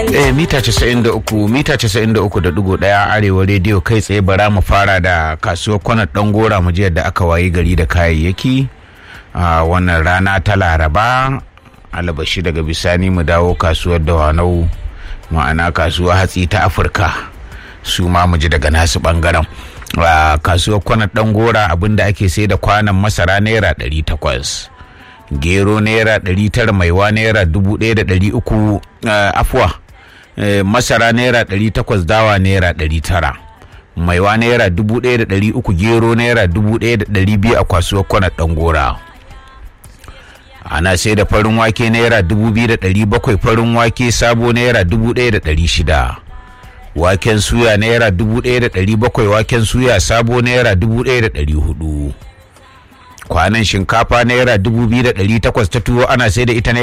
Eh mita 93 mita 93.1 arewa rediyo kai tsaye bara mu fara da kasuwar kwanar dan gora mu ji da aka wayi gari da kayayyaki a wannan rana ta laraba alabashi daga bisani mu dawo kasuwar dawanau ma'ana kasuwar hatsi ta afirka su ma mu ji daga nasu bangaren a kasuwar kwanar dan gora abinda ake sai da kwanan masara naira 800 gero naira 900 maiwa naira 1300 afuwa masara naira 800 dawa naira 900 maiwa naira 1300 gero naira 1200 a kasuwar kwanar dangora ana sai da farin wake naira 2700 farin wake sabo naira 1600 waken suya naira 1700 waken suya sabo naira 1400 kwanan shinkafa naira 2800 ta tuwo ana sai da ita